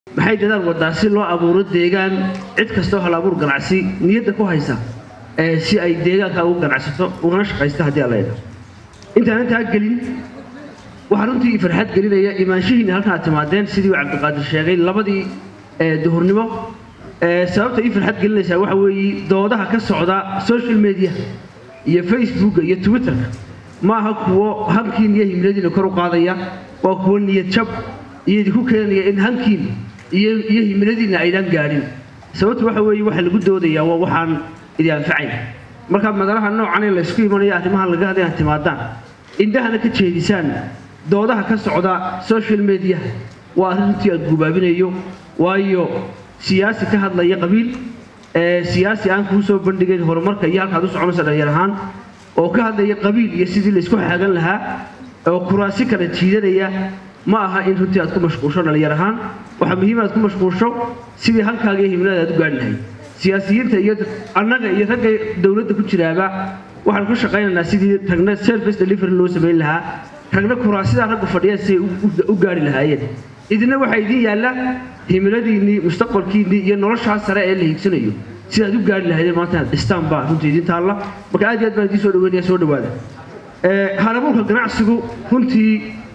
maxay dadaal wadaa si loo abuuro deegaan cid kastoo hal abuur ganacsi niyadda ku haysa si ay deegaanka ugu ganacsato ugana shaqaysta haddii alla idha intaan intaa gelin waxaa runtii farxad gelinaya imaanshihiina halkan aad timaadeen sidii uu cabdiqaadir sheegay labadii duhurnimo sababta ii farxad gelinaysaa waxa weeye doodaha ka socda social media iyo facebooka iyo twitterka ma aha kuwo hankiin iyo himiladiina kor u qaadaya waa kuwo niyad jab iyo idinku keenaya in hankiin iyo iyo himiladiina aydaan gaadhin sababtu waxa weeye waxa lagu doodayaa waa waxaan idi anfacayn markaa madalaha noocan ee laysku imanaya arrimahan laga hadlay aad timaadaan indhahana ka jeedisaan doodaha ka socda social media waa arrin runtii aad gubaabinayo waayo siyaasi ka hadlaya qabiil siyaasi aan kuu soo bandhigayn horumarka iyo halkaad u soconaysa dhalinyar ahaan oo ka hadlaya qabiil iyo sidii laysku xaagan lahaa oo kuraasi kala jiidanaya ma aha in runtii aad ku mashquulsho dhalinyar ahaan waxaa muhiim aad ku mashquulsho sidii halkaaga iyo himilada aad u gaadhi lahayd siyaasiyiinta iyo annaga iyo ragga dowladda ku jiraaba waxaan ku shaqaynaynaa sidii ragna service delivery loo samayn lahaa ragna kuraasidaa raggu fadhiya si ay u gaari lahaayeen idina waxaa idiin yaalla himiladiinnii mustaqbalkiinnii iyo noloshaa sare ee la hiigsanayo sidaad u gaari lahaydeen maanta inaad dhistaan baa runtii idiin taalla marka aad iyo aad baan idiin soo dhaweynaya soo dhawaada halabuurka ganacsigu runtii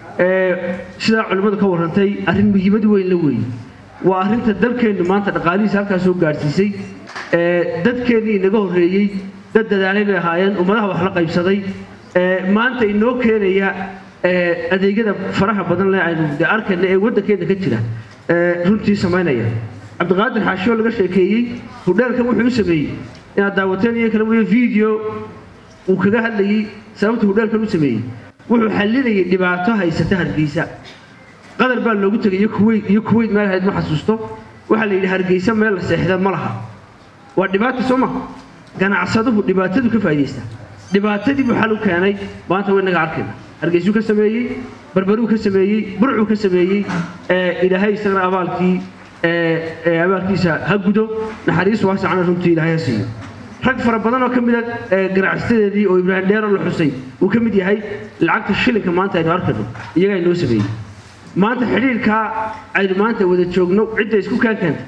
sidaa culimmadu ka warrantay arrin muhiimad weyn la weeye waa arrinta dalkeennu maanta dhaqaalihiisa halkaa soo gaadhsiisay dadkeennii inaga horreeyey dad dadaalay bay ahaayeen ummadaha wax la qaybsaday maanta inoo keenaya adeegyada faraha badan le aynu de arkayna ee waddankeenna ka jira runtii samaynaya cabdiqaadir xaashioo laga sheekeeyey hudheelkan wuxuu u sameeyey inaad daawateen iyo kale weliba video uu kaga hadlayey sababta hudheelkan u sameeyey wuxuu xallinayay dhibaato haysata hargeysa qadar baa loogu tegay iyo kuweyt iyo kuweyt meel ahayd ma xasuusto waxaa la yidhi hargeysa meel la seexda ma laha waa dhibaata soo ma ganacsaduhu dhibaatadu ka faa'iidaysta dhibaatadii buu xal u keenay maanta way naga arkayna hargeysuu ka sameeyey barbaruu ka sameeyey burcuu ka sameeyey ilaahay isagana abaalkii abaalkiisa ha gudo naxariis waasacana runtii ilaahay ha siiyo rag fara badan oo ka mida ganacsadeedii oo ibraahim dheero la xusay uu ka mid yahay lacagta shilinka maanta aynu arkayno iyagaa inoo sameeyey maanta xidhiirkaa aynu maanta wada joogno cidda isku kaan keenta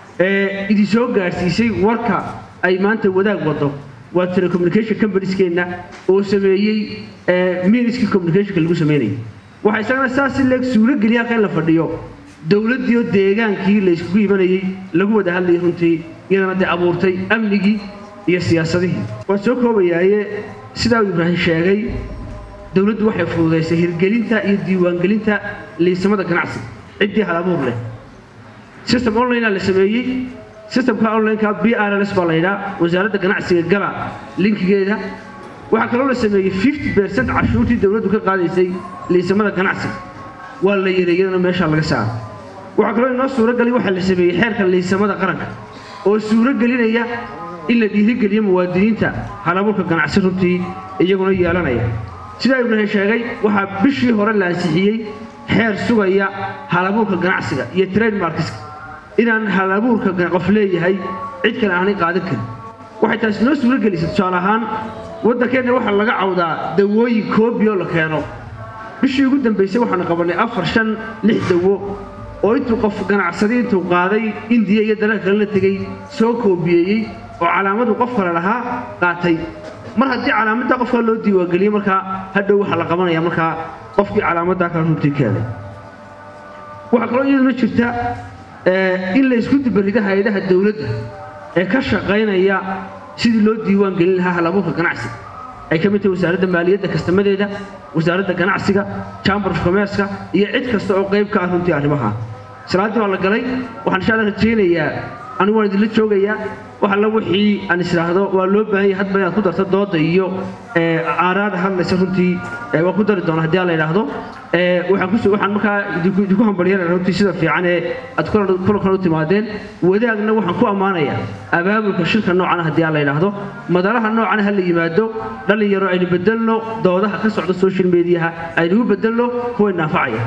ee idin soo gaadhsiisay warka ay maanta wadaag wado waa telecommunication companieskeenna oo sameeyey miniskii communicationka lagu sameynayay waxaa isagana saas si leeg suulo geliya halka in la fadhiyo dowladdiioo deegaankii la yskugu imanayey lagu wada hadlayay runtii iyadana dee abuurtay amnigii iyo siyaasadihii waan soo koobayaaye sidaa uu ibraahim sheegay dowladdu waxay fududaysay hirgelinta iyo diiwaangelinta liisamada ganacsiga ciddii hal abuur leh system onlinea la sameeyey systemka onlineka b r ls baa la yidhaa wasaaradda ganacsiga gala linkigeeda waxaa kaloo la sameeyey fifty percent cashuurtii dowladdu ka qaadaysay liisamada ganacsiga waa la yaray iyadana meeshaa laga saaro waxaa kaloo inoo suuragalay waxaa la sameeyey xeerka liisamada qaranka oo suuro gelinaya in la dhiirigeliyo muwaadiniinta halabuurka ganacsi runtii iyaguna yeelanaya sidaa ibraahim sheegay waxaa bishii hore la ansixiyey xeer sugaya halabuurka ganacsiga iyo trademarkiska inaan halabuurka qof leeyahay cid kale aanay qaadan karin waxay taasi noo suuro gelisay tusaale ahaan waddankeenna waxaa laga cawdaa dawooyin koobioo la keeno bishii ugu dambaysay waxaanu qabannay afar shan lix dawo oo intuu qof ganacsaday intuu qaaday indiya iyo dalal kale la tegey soo koobiyeeyey oo calaamadu qof kale lahaa qaatay mar haddii calaamaddaa qofka loo diiwaangeliyey markaa hadhow waxaa la qabanaya markaa qofkii calaamaddaa kale runtii keenay waxaa kaloo iyaduna jirta in la isku dibarido hay-adaha dowladda ee ka shaqaynaya sidii loo diiwaan gelin lahaa halabuurka ganacsiga ay ka mid tahay wasaaradda maaliyadda kastamadeeda wasaaradda ganacsiga chamber of commerceka iyo cid kasta oo qayb ka ah runtii arrimaha salaaddii baa la galay waxaan insha alla rajaynayaa anigu waan idinla joogayaa wax alla wixii aan isdhaahdo waa loo baahan yahay hadba inaad ku darto dooda iyo aaraada hadlaysa runtii waan ku dari doona haddii aan la idhaahdo waxaan ku waxaan markaa idinku hambalyanaya runtii sida fiican ee aad kulankan u timaadeen wadaagna waxaan ku ammaanayaa abaabulka shirka noocan haddii aan la idhaahdo madalaha noocan ha la yimaado dhalinyaro aynu bedelno doodaha ka socda social mediaha aynu u bedelno kuwa naafacaya